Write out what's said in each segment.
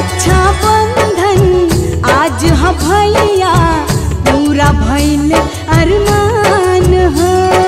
रक्षा बंधन आज ह भैया पूरा भइल अरमान हो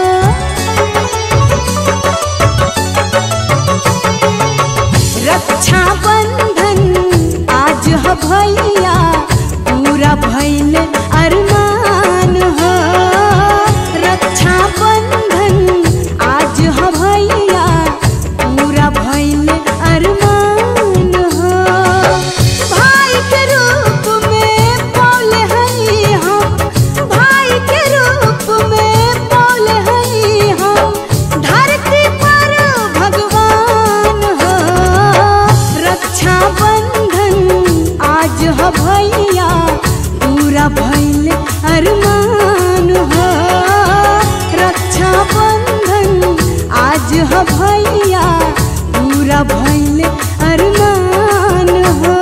रक्षा बंधन आज ह भैया पूरा भइल अरमान हो रक्षा बंधन आज ह भैया पूरा भइल अरमान हो भाई के रूप में पौले हई हम भाई के रूप में पौले हई हम धरती पर भगवान हो रक्षा बंधन आज ह भैया पूरा भइल अरमान हो रक्षा बंधन आज ह भैया पूरा भइल अरमान हो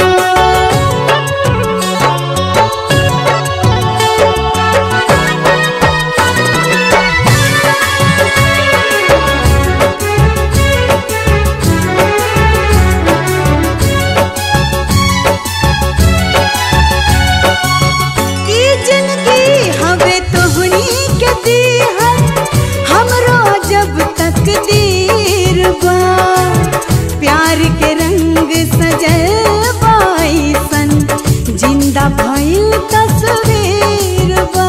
ई जिंदगी हवे तोहनी के दीहल हमरो जब तक दीर बा प्यार के रंग सजल बाईसन जिंदा भइल तस्वीर बा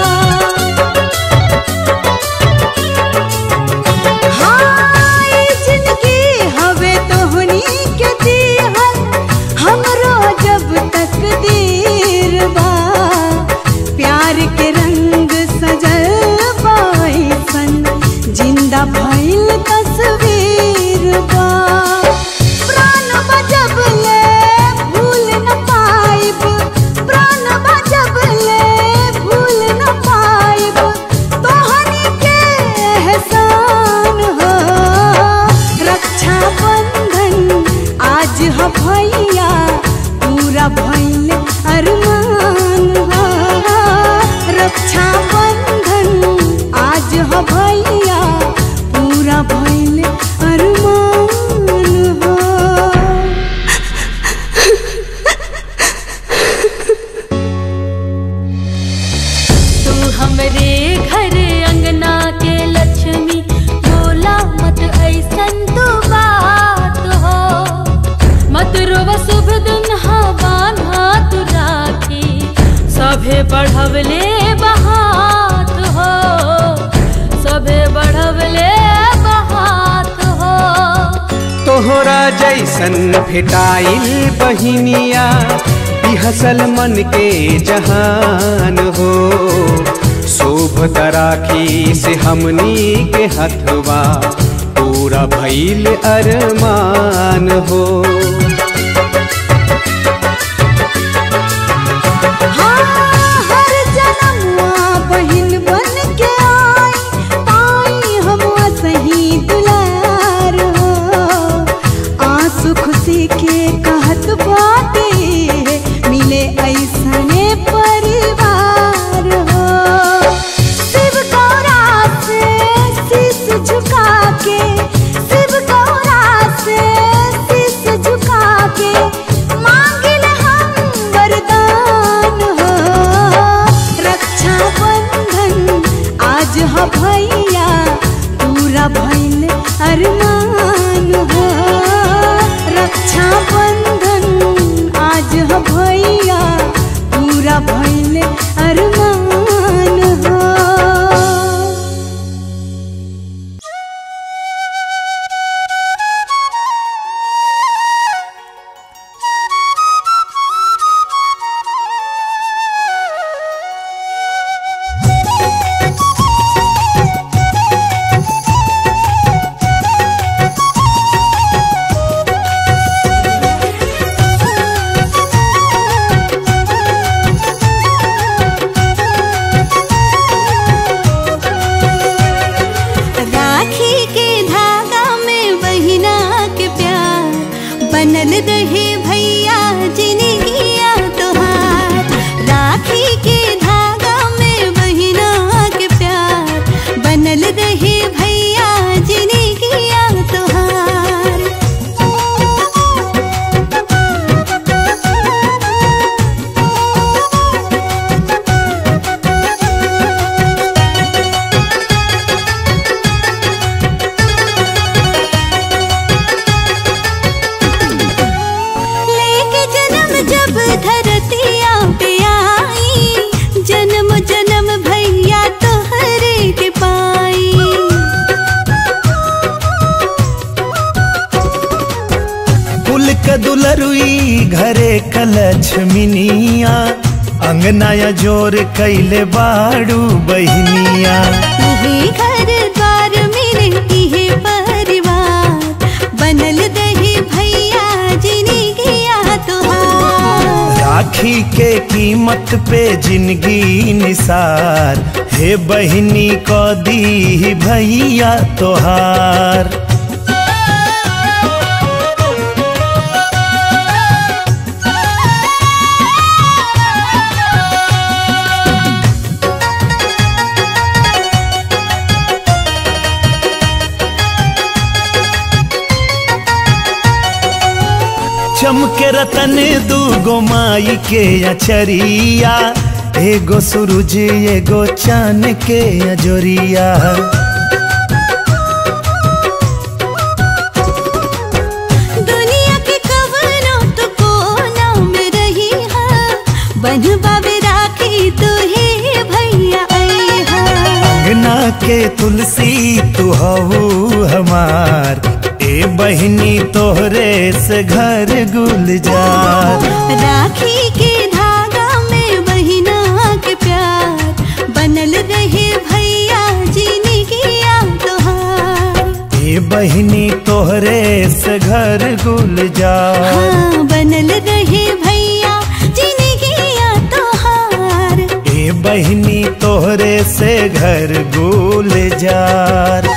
हाँ, ई जिंदगी हवे तोहनी के दीहल हमरो जब तक दीर बा प्यार के रंग सजल बाईसन जिंदा भइल तस्वीर बा प्राण बजब ले भूल न पाइब प्राण बजब ले भूल न पाइब तोहनी के एहसान हो रक्षा बंधन आज ह भैया पूरा भइल अरमान हो रक्षा बंधन आज ह भैया पूरा भइल अरमान हो तू हमरे घर अंगना के लक्ष्मी बोला मत ऐसन तो बात हो मत रोव शुभ दिन हवान हाथ राखी सभे बढ़वले बहात हो सभे बढ़वले बहात हो तोहरा जैसन भेटाइल बहिनिया बिहसल मन के जहान हो शोभ तराखी से हमनी के हथवा पूरा भइल अरमान हो हाँ, हर जनमुआ बहिन बन के आई, पाई हम सही दुलार हो। आंसू खुशी के कहत बाटे मिले ऐसने परिवार हो शिव गौरा से शीश झुका के शिव गौरा से शीश झुका के मांगिल हम वरदान हो रक्षा बंधन आज ह भैया पूरा भइल अरमान हो रक्षा बंधन आज ह भैया पूरा भइल अरमान हो अंगनाया जोर कैले बाड़ू बहनिया इहे घर द्वार मेरे इहे परिवार बनल दही भैया जिनी गया तोहार राखी के कीमत पे जिंदगी निसार हे बहनी को दी भैया तोहार चमके रतन दूगो माई के अचरिया एगो सूरज एगो चान के अजोरिया दुनिया के कवनो तो कोना में रही है बनवा में राखी तो हे भैया आई है अंगना के तुलसी तू हऊ हमार ए बहनी तोहरे से घर गुलजार राखी के धागा में बहिना के प्यार बनल रहे भैया जीने किया तोहार ए बहनी तोहरे से घर गुलजार हाँ बनल रहे भैया जीने किया तोहार ए बहनी तोहरे से घर गुलजार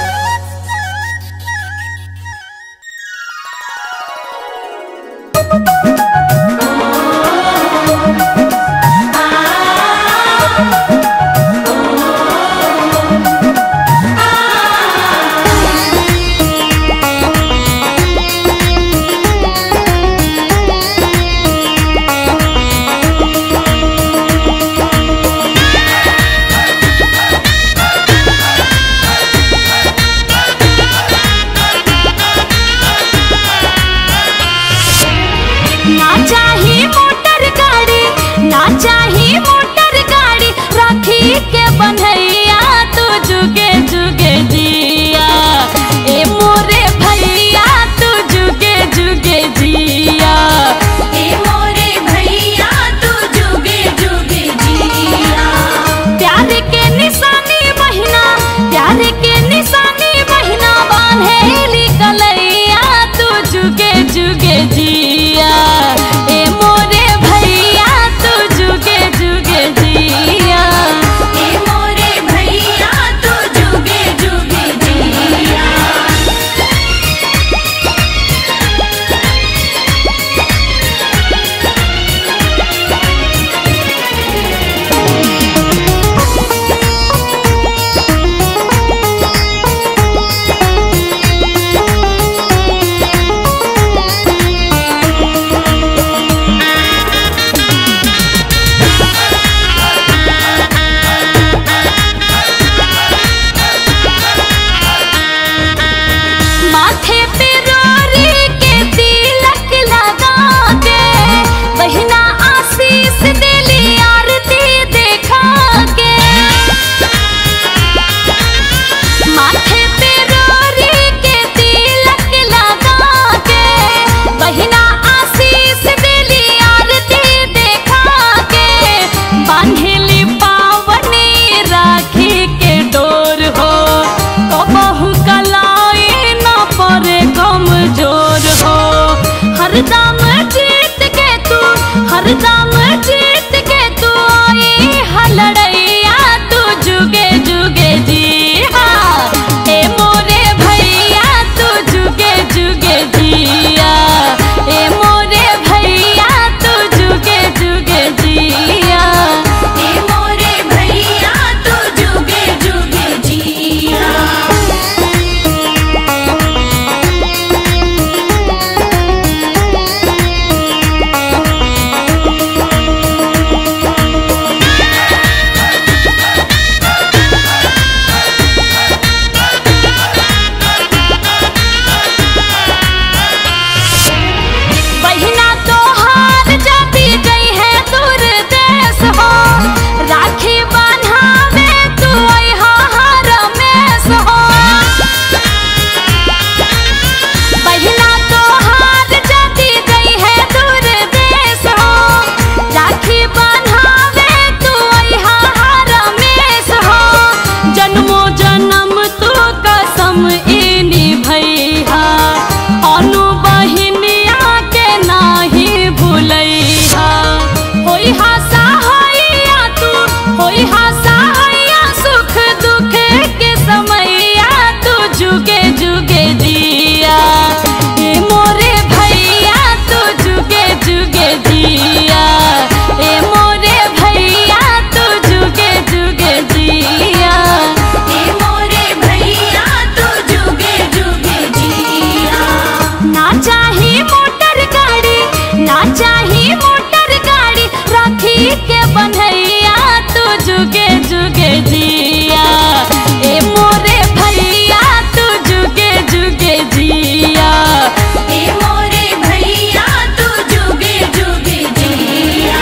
जुगे जुगे जिया ए मोरे भैया तू जुगे जुगे जिया ए मोरे भैया तू जुगे जुगे जिया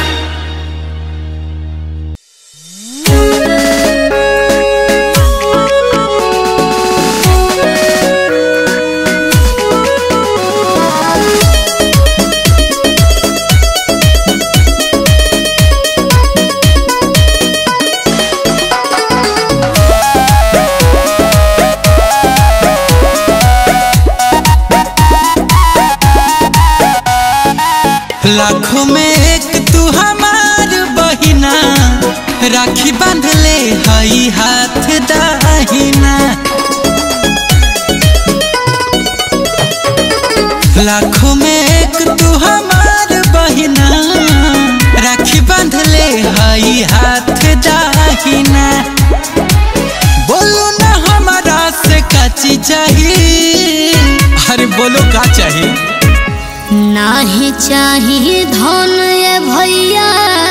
लाखों में एक तू हमार बहिना राखी बांध ले हई हाथ दाहिना लाखों में एक तू हमार बहिना राखी बांध ले हई हाथ दाहिना बोलो ना हमारा से का चीज चाहिए अरे बोलो का चाहिए नाही चाही धन ये भैया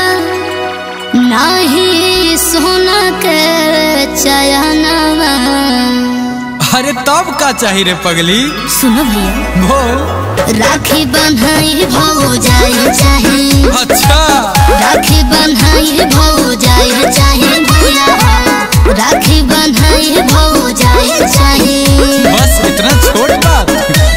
नाही सोना के चयनवा अरे तब का चाहिए रे पगली सुनो भैया बोल राखी बन्हाई भौ जाए चाहे अच्छा राखी बन्हाई भौ जाए चाहे भैया राखी बन्हाई भौ जाए चाहे बस इतना छोट बात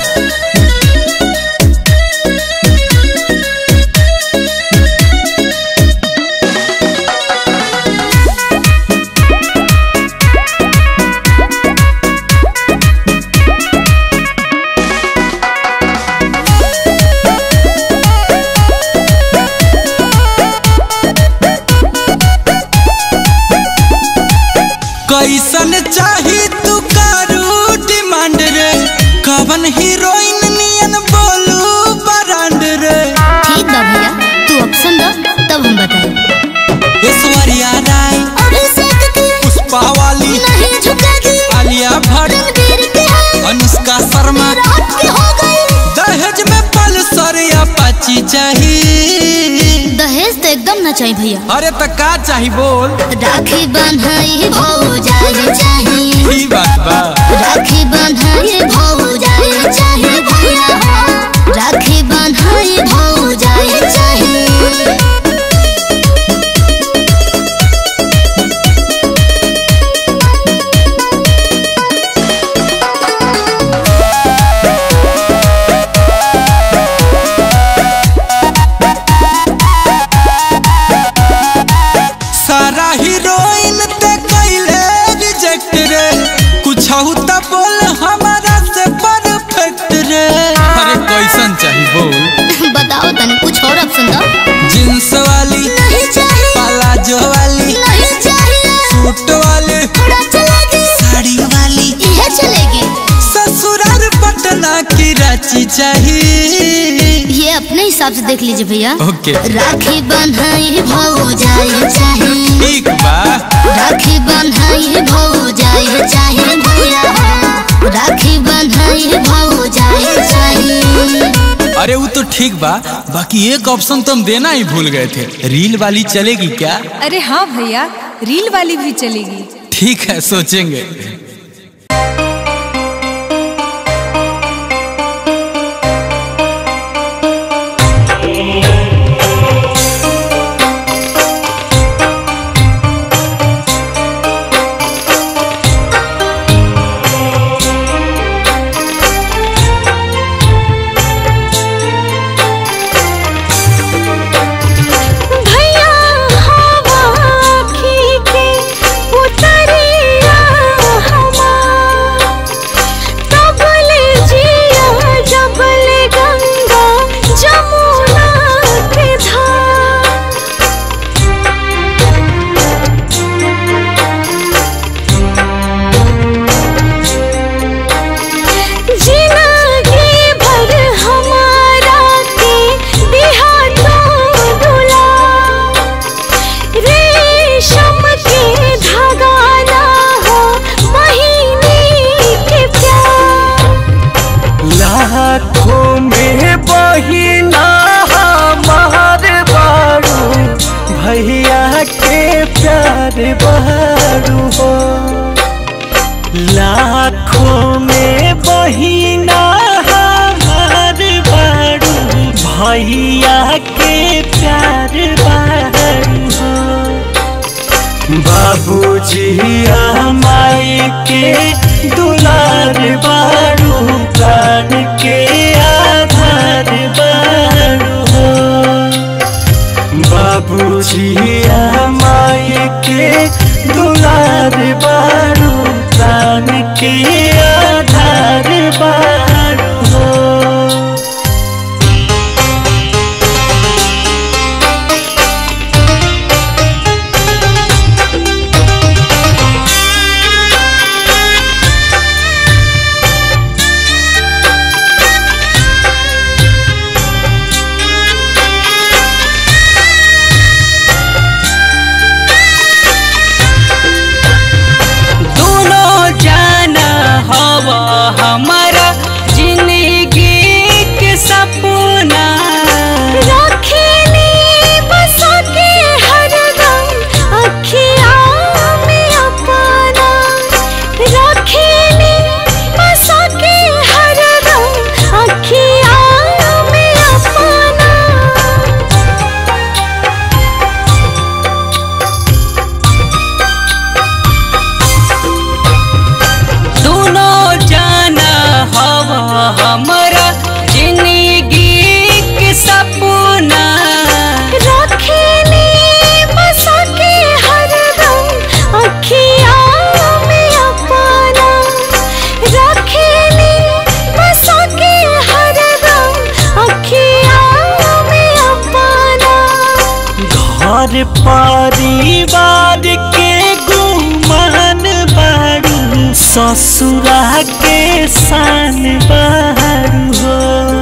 कैसन चाही तू कारू डिमांड रे कवन हीरोइन नियन बोलू बरांड रे ठीक बा भैया तू ऑप्शन दो तब हम बताएं ऐश्वर्या राय अभिषेक की पुष्पा वाली नहीं झुकेगी आलिया भट्ट रणबीर की है अनुष्का शर्मा रात की हो गई दहेज में पल्सर या पाची चाहिए दहेज तो एकदम ना चाहिए भैया अरे तो का चाही बोल राखी बन्हाई भौ जाए चाहे ई बात बा राखी बन्हाई भौ जाए चाहे भैया राखी बन्हाई भौ जाए चाहे सारा हीरोइन ते कैले रिजेक्ट रे कुछ तो बोल हमारा से परफेक्ट रे अरे कैसन चाही बोल बताओ तनी कुछ और ऑप्शन दो जींस वाली नहीं चाहिए प्लाजो वाली नहीं चाहिए सूट वाली थोड़ा चलेगी साड़ी वाली यह चलेगी ससुराल पटना की रांची चाहिए ये अपने हिसाब से देख लीजिए भैया ओके राखी बन्हाई भौ जाए चाहे ठीक बा राखी बन्हाई भौ जाए चाहे भैया राखी बन्हाई भौ जाए चाहे अरे वो तो ठीक बा बाकी एक ऑप्शन तो हम देना ही भूल गए थे रील वाली चलेगी क्या अरे हाँ भैया रील वाली भी चलेगी ठीक है सोचेंगे भैया हवा खींचे उतरिया के प्यार बहरू हो लाखों में बहिना हमार बारू भैया के प्यार बहरू हो बाबूजी माई के दुलार बारू प्राण के आधार बारू हो बाबूजी माई के दुलार बारू प्राण के आधार बारू हो दोनों जाना हवा हमारा जिंदगी के सपना रखेली बसा के हरदम अखिया में अपना रखेली बसा के हरदम अखिया में अपना दोनों जाना हवा हमारा जिंदगी के सपना रखेली बसा के हरदम अखिया में अपना रखेली बसा के हरदम अखिया में अपना घर परिवार के गुमान बारू ससुरा के शान बारू हो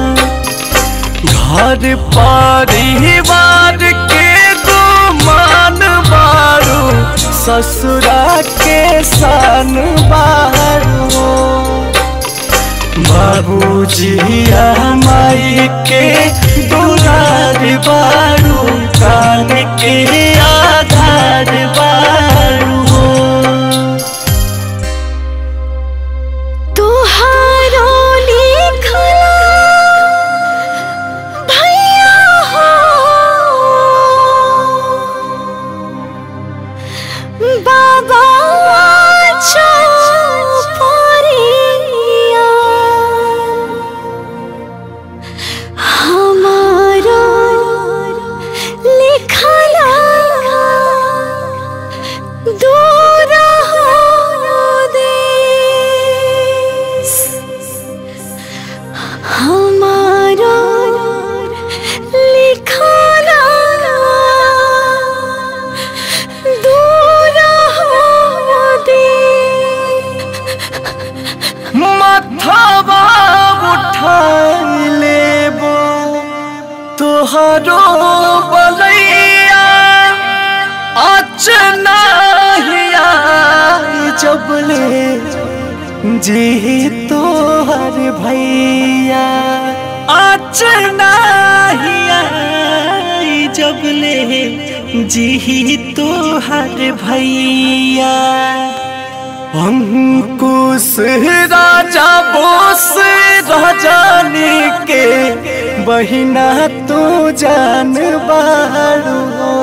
घर परिवार के गुमान बारू ससुरा के शान बारू हो बाबूजी माई के दुलार बारू कान के आधार बारू हो तुहारो लिखला भैया हो बाबा चौपरिया हमारो लिखला दूर हो देश हमारो लिखला दूर हो देश मथवा उठाई लेबो तोहरो बलैया अचना हिया जबले जी तोहर भैया अचना हिया जबले जी तोहर भैया अंकुश राजा बोस राजानी के बहिना तू जान बारू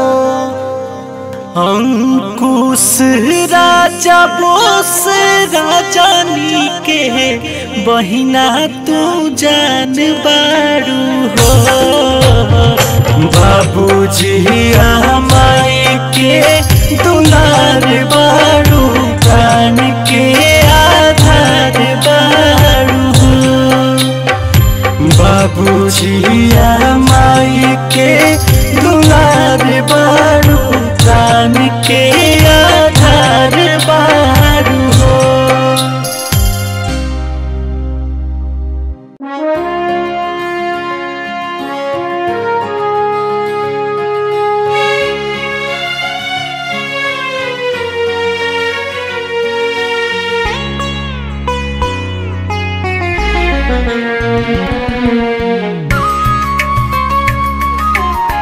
अंकुश राजा बोस राजानी के बहिना तू जान बारू हो बाबूजी माई के दुलार बारू प्राण के आधार बारू हो बाबूजी माई के दुलार बारू प्राण के आधार बारू हो Thank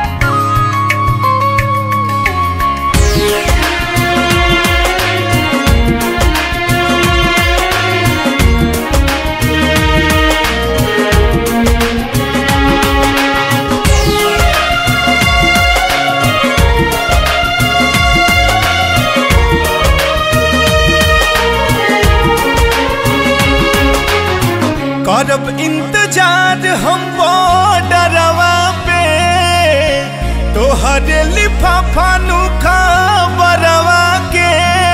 करब इंतजार हम बॉर्डरवा पे तोहरे लिफाफा नु खबरवा के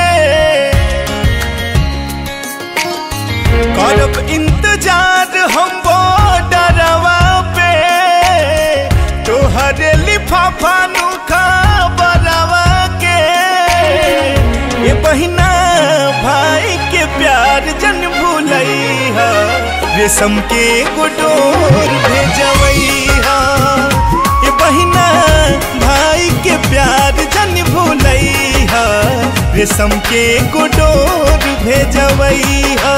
करब इंतजार हम बॉर्डरवा पे तोहरे लिफाफा नु खबरवा के ये बहिना भाई के प्यार जन भूलैहा रेशम के गुडोर भेजवैहा ये बहिना भाई के प्यार जन भूलैहा रेशम के गुडोर भेजवैहा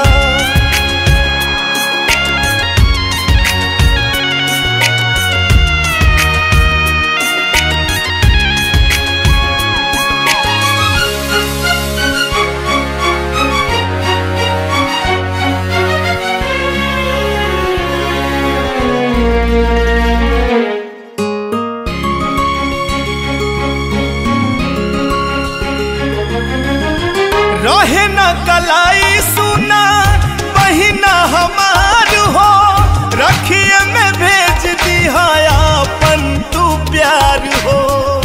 रहे न कलाई सुना बहिना हमार हो रखिए में भेज दिया अपन तू प्यार हो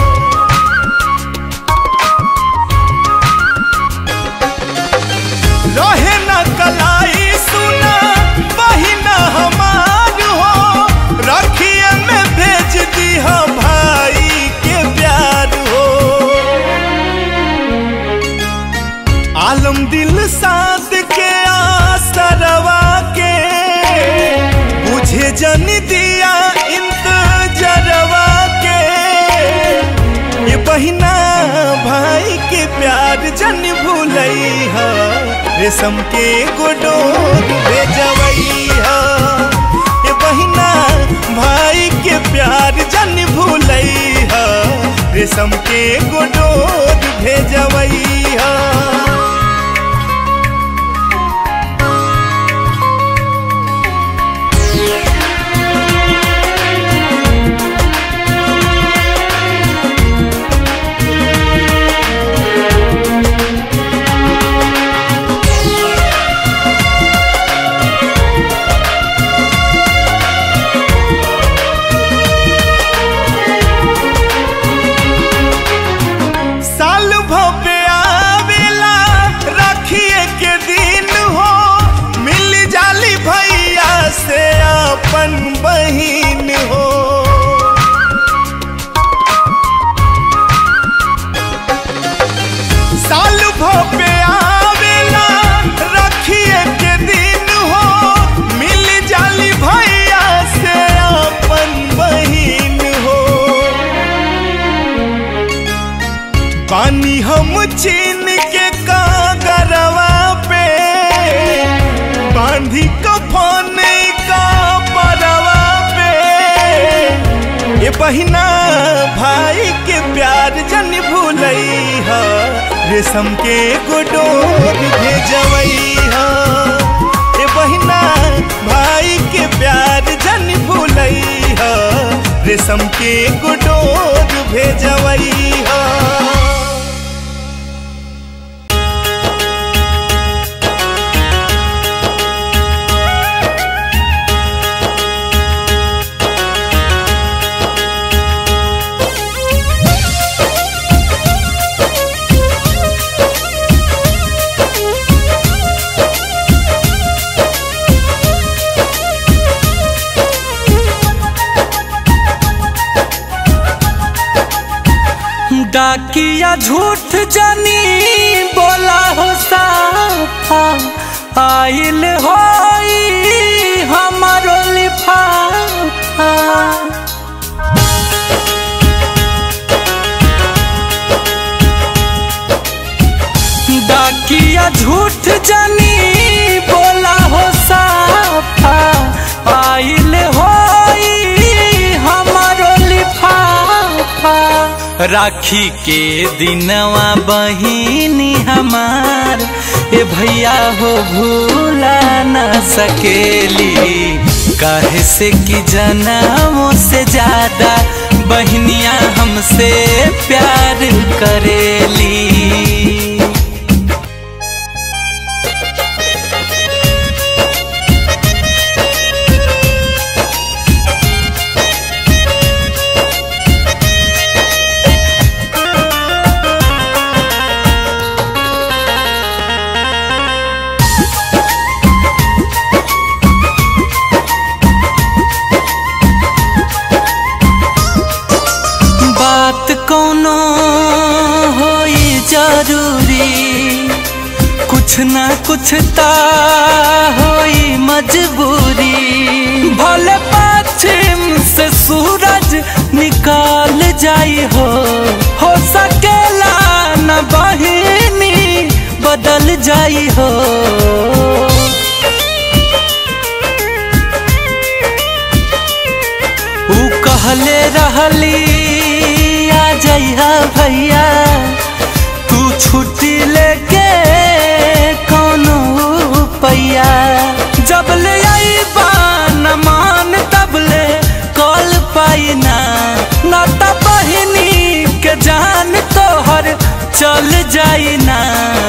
रहे न कलाई सुना बहिना हमार हो रखिए में भेज दिया भाई के प्यार हो आलम दिल साथ के आसरवा के बुझे जन दिया इंतजरवा के ये बहिना भाई के प्यार जन भूलैहा रेशम के गोडोर भेजवैहा ये बहिना भाई के प्यार जन भूलैहा रेशम के गोडोर भेजवैहा साल भव्य आवेला रखिए के दिन हो मिल जाली भैया से अपन बहिन हो साल भव्य आवेला रखिए के दिन हो मिल जाली भैया से अपन बहिन हो पानी हम छीन के कागरवा पे बांधी कफन का परवा पे ये बहिना भाई के प्यार जन भूलैहा रेशम के गोडोर भेजवैहा ये बहिना भाई के प्यार जन भूलैहा रेशम के गोडोर भेजवैहा डाकिया झूठ जानी बोला हो साफा आइल होई हमारो लिफाफा डाकिया झूठ जानी बोला हो साफा आइल होई हमारो लिफाफा राखी के दिनवा बहिनी हमार ए भैया हो भूला न सकेली काहे से कि जन्मों से ज्यादा बहनिया हमसे प्यार करेली कुछ ना कुछ ता होई मजबूरी भले पश्चिम से सूरज निकाल जाई हो हो सकेला न बहिनी बदल जाई हो ऊ कहले रहली आ जइहा भैया तू छुट्टी लेके कौनो पैया जब ले आईबा न मान तब ले कॉल पाई ना न त बहिनी के जान तोहर चल जाई ना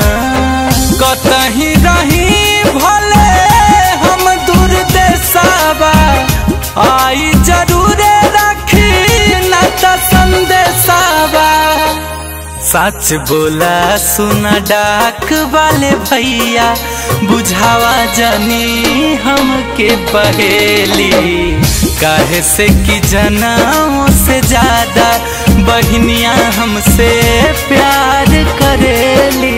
कतही रही भले हम दूर देसाबा आई जरूरे रखी न त संदेशाबा सच बोला सुना डाक वाले भैया बुझावा जानी हमके पहेली काहे से कि जनाओं से ज्यादा बहनिया हमसे प्यार करेली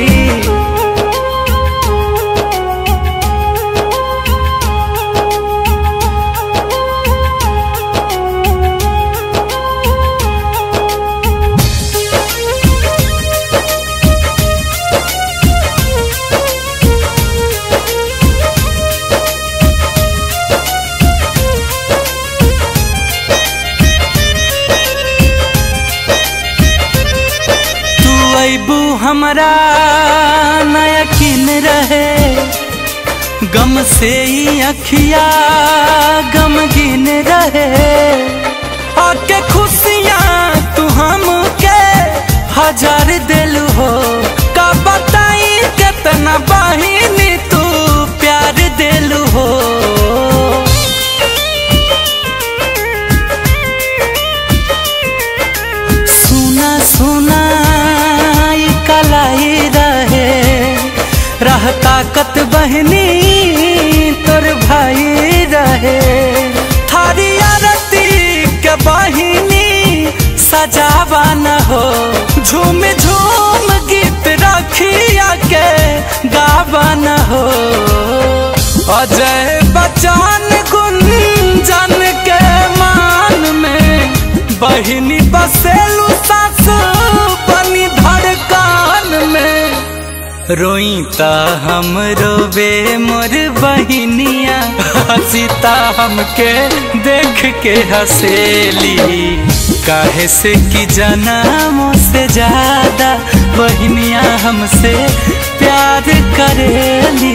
तू अबू हमरा न यकीन रहे गम से ही अखिया गमगीन रहे आके खुशियाँ तू हमके हजार दिल हो का बताई कितना बहिनी तू प्यार दिल हो सुना सुना ई कलाई रहे रह ताकत बहनी तोर भाई रहे थारी आरती के बहिनी सजावा न हो झूम झूम गीत रखिया के गावा न हो अजय बच्चन गुंजन के मान में बहिनी बसेलू सास बनी धड़कान में रोई ता हम रोबे मोर बहिनिया हसीता हमके देख के हसेली काहे से कि जनामों से ज्यादा बहिनिया हमसे प्यार करेली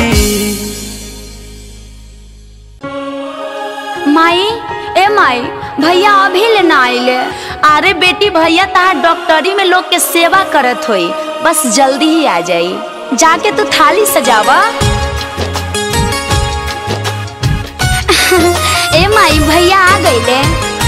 माई ए माई भैया अभी ले ना आइले अरे बेटी भैया तार डॉक्टरी में लोग के सेवा करत होई बस जल्दी ही आ जाई जाके तू थाली सजावा ए माई भैया आ गईले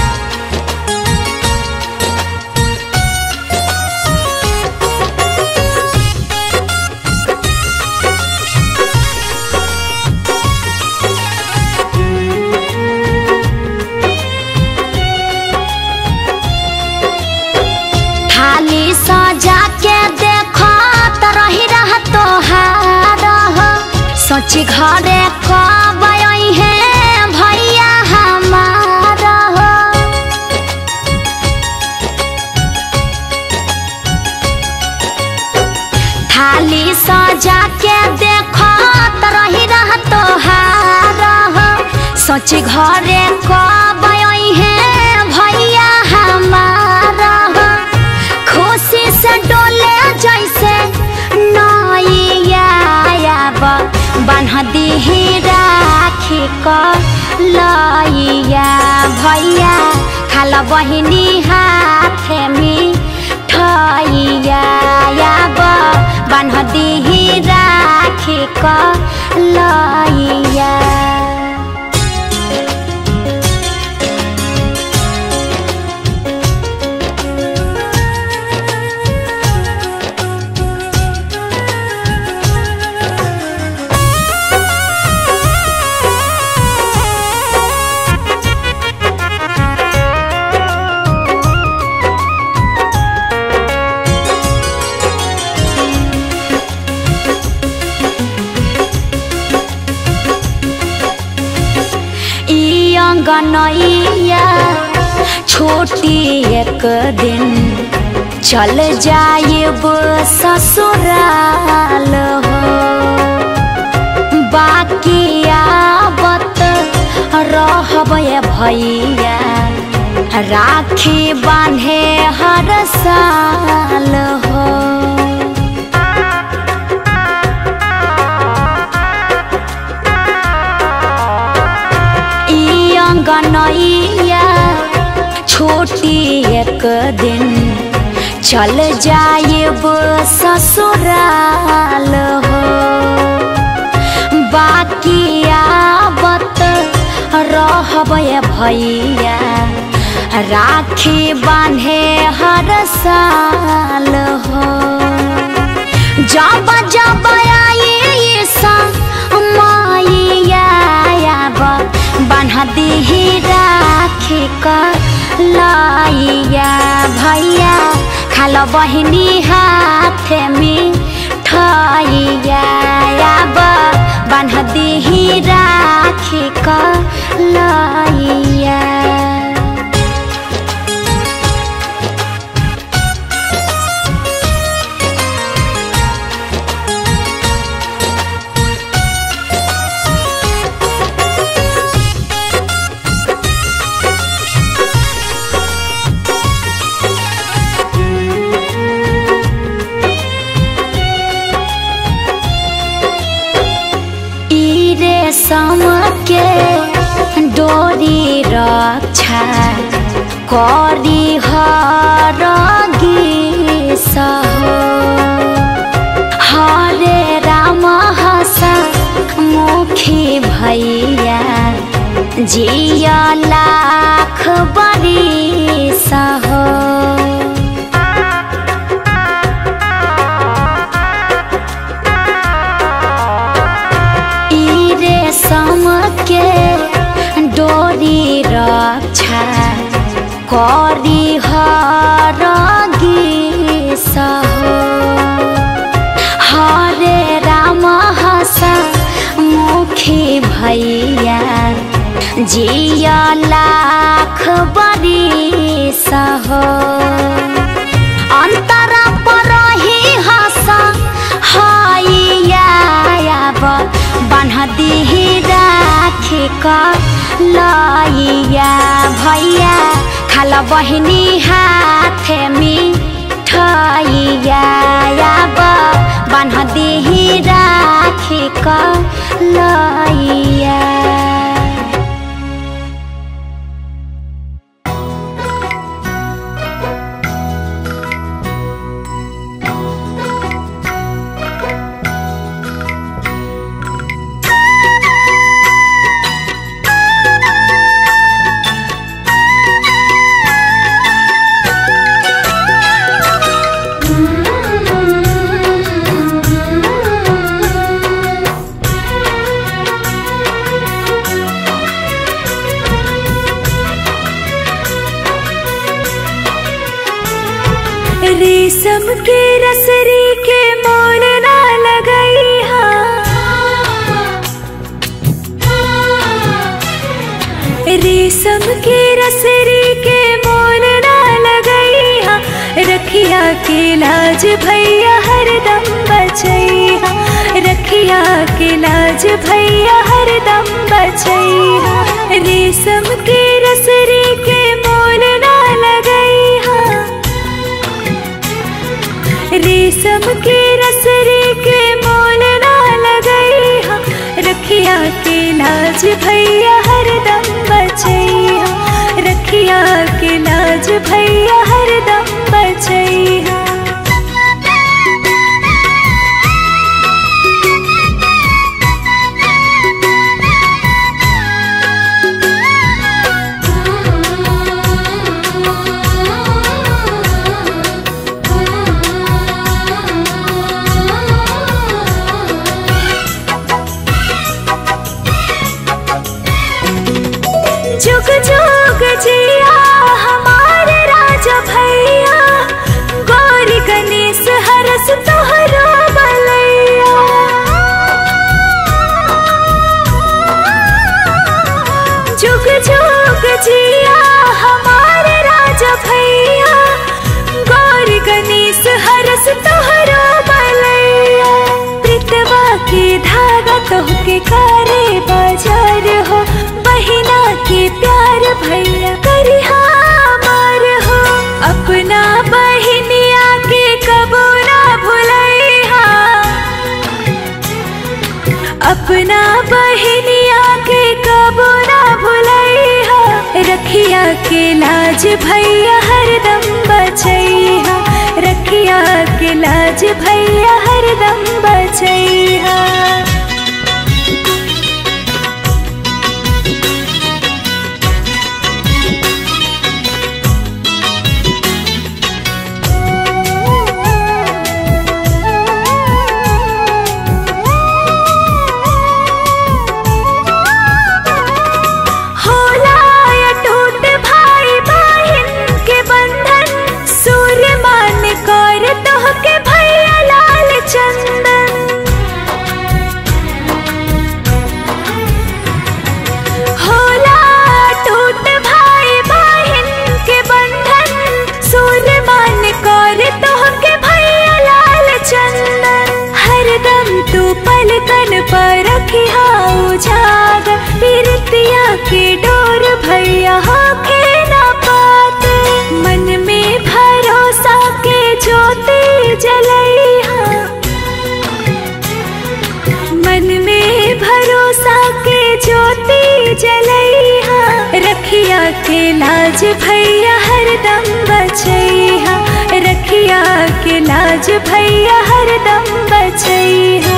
थाली सजा के देखो तो रही रह तोहार सोची घरे कब आई है भैया हमार थाली सजा के देखो तो रही रह तोहार सोची घरे कब आई है भैया हमार खुशी से डोले जैसे नैया बान्ह दीही राखी क लैया भैया खाला बहिनी हाथे मिठैया बान्ह दीही राखी क लैया अंगनैया छोटी एक दिन चल जाएब ससुराल हो बाकी आवत रहब ये भैया राखी बांधे हर साल हो ई अंगनैया छोटी एक दिन चल जाएब ससुराल हो बाकी आवत रहब ये भैया राखी बांधे हर साल हो जब जब आई सा माइया बान्हा दिही राखी का लाइया भैया खाल बहिनी हाथ में ठैया बान्हा दिही राखी का लाइया ई रेशम के डोरी रक्षा करी हर सहो हरे राम हसा मुखी भैया जिया लाख बड़ी सहो ई रेशम के डोरी रक्षा करी हर सहो हरे राम हसा मुखी भैया जिया लाख बड़ी सहो अंतरा पर ही हसा हाइया बान्हा दिही राखी का लाइया भैया खाल बहिनी हाथ में ठैया बान्हा दिही राखी का लाइया रेशम के रसरी के मोल ना लगई रेशम के रसरी के मोल ना लगई रखिया के लाज भैया हरदम बचैहा रखिया के लाज भैया हरदम बचैहा रेशम के रसरी के मोल ना लगई रेशम के रसरी के मोल ना लगई हा रखिया के लाज भैया हरदम बचैहा रखिया के लाज भैया हरदम बचैहा अपना बहनिया के कबो ना भुलैहा रखिया के लाज भैया हरदम बचैहा रखिया के लाज भैया हरदम बचैहा होला या टूट भाई बहन के बंधन सूर्य मान कर तोह के भैया लाल चंदन होला टूट भाई बहन के बंधन सूर्य मान कर तोह के भैया लाल चंदन हरदम तू पलकन पर रखिया उजाग पीरतिया के डोर भैया होके ना पाते मन में भरोसा के ज्योति जलैहा मन में भरोसा के ज्योति जलैहा रखिया के लाज भैया हरदम बचैहा रखिया के लाज भैया हरदम बचैहा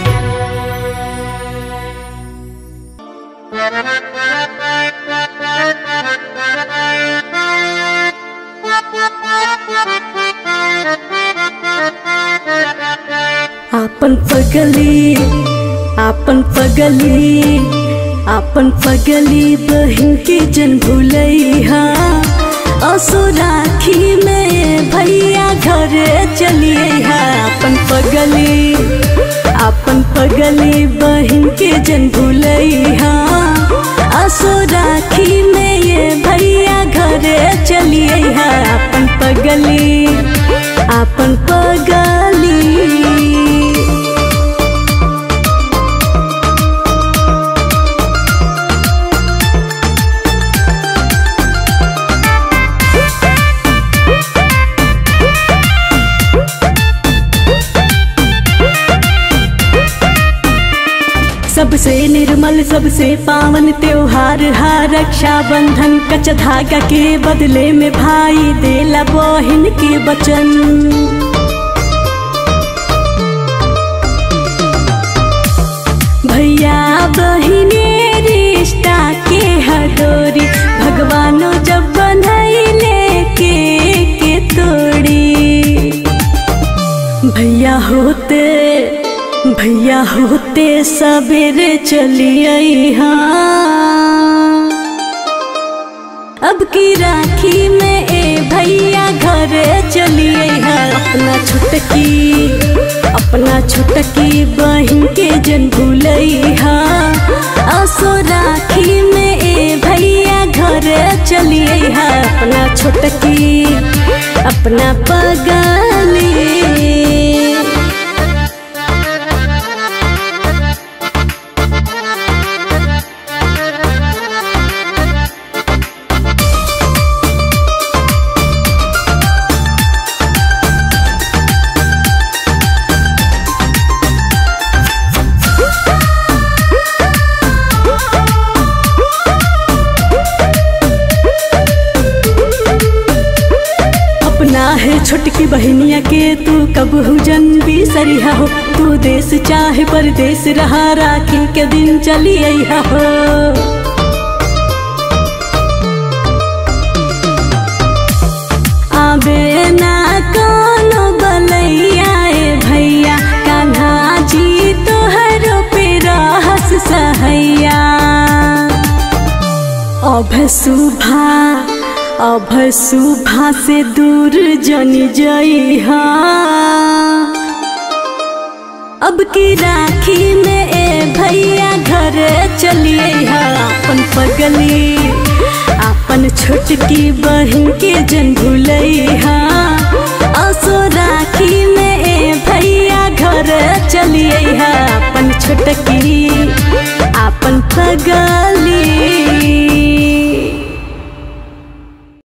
आपन पगली आपन पगली आपन पगली बहन के जन भूलैहा असो राखी में भैया घरे चलिए आपन पगली आपन पगली बहन के जन भूलैहा असो राखी में ये भैया घरे चलिए आपन पगली आपन पगली सबसे निर्मल सबसे पावन त्योहार हा रक्षा बंधन कच धागा के बदले में भाई देला बहिन के वचन भैया बहिने रिश्ता के हडोरी भगवानो जब बनैले के के तोड़ी भैया होते भैया होते सवेरे चलिए हाँ अब की राखी में ए भैया घर चलिए हाँ अपना छुटकी अपना छुटकी बहन के जन भूलई हाँ असो राखी में ए भैया घर चलिए हाँ अपना छुटकी अपना पगली अपना है छोटकी बहनिया के तू कब हुजन बिसरिया हो तू देश चाहे परदेश रहा राखी के दिन चली अइहा हो आबे ना कोनो बलैया ए भैया कान्हा जी तोहरो पे रहस सहैया अभ सुभा अभ सुभा से दूर जनी जइहा अब की राखी में ए भैया घर चलिए अपन पगली अपन छोटकी बहन के जन भूलैहा असो राखी में ए भैया घर चलिए अपन छोटकी अपन पगली